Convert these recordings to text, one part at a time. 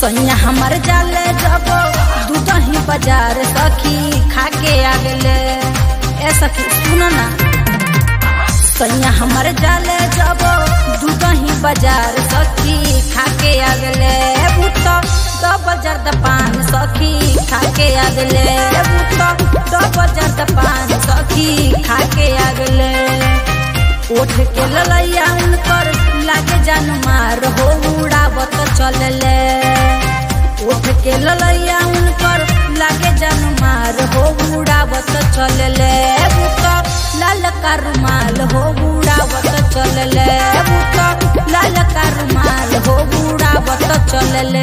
सैया हमर जाले जब दूधही बाजार सखी खाके आगले ए सखी सुन ना सैया हमर जाले जब दूधही बाजार सखी खाके आगले भूत डबल जर्द पान सखी खाके आगले भूत डबल जर्द पान सखी खाके आगले उठ के ललैया उनकर लागे जान मार हो उड़ावत चलले उठ के ललैया उनकर लागे जान मार हो उड़ावत चलले बुक लाल का रुमाल हो उड़ावत चलले बुक लाल का रुमाल हो उड़ावत चलले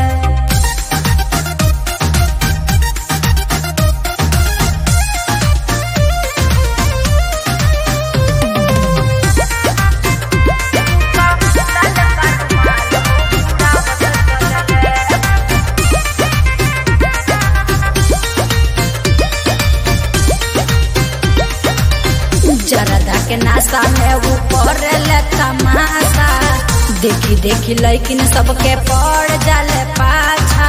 जरदा के नाश्ता में वो करे तमाशा देखी देखी लैकिन सबके पड़ जाले पाछा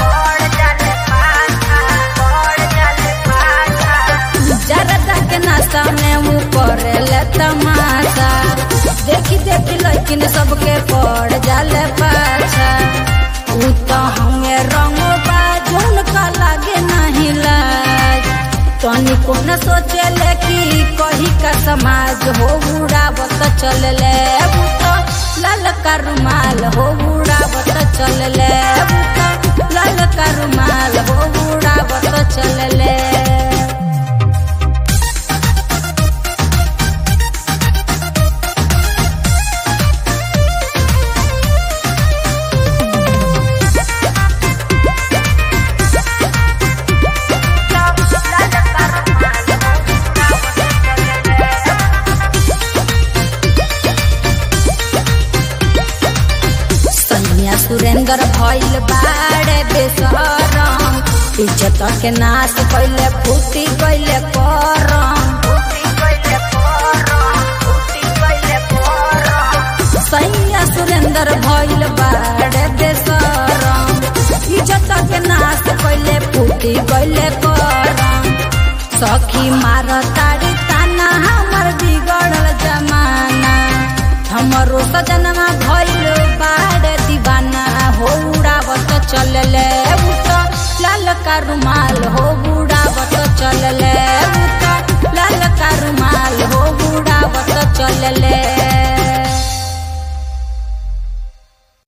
जरदा के नाश्ता में वो करे तमाशा देखी देखी लैकिन सबके पड़ जाले पाछा उ तो हमें रंग बाजून का लागे नहीं लाज तनी को न सोचले कि कही का समाज हो उड़ावत चलले बुतो लाल का रुमाल हो उड़ावत चलले बुतो लाल का रुमाल हो उड़ावत चलले सैया सुरेंद्र भइल बाड़े बेसरम इज्जत के नाश कैले फूटी गइले करम सैया सुरेंद्र भइल बाड़े बेसरम इज्जत के नाश कैले फूटी गइले करम सखी मार तारी ताना हमर बिगड़ल जमाना हमरो सजनमा भइल बाड़ दीवाना हो उड़ावत चलले उठ लाल का रुमाल हो उड़ावत चलले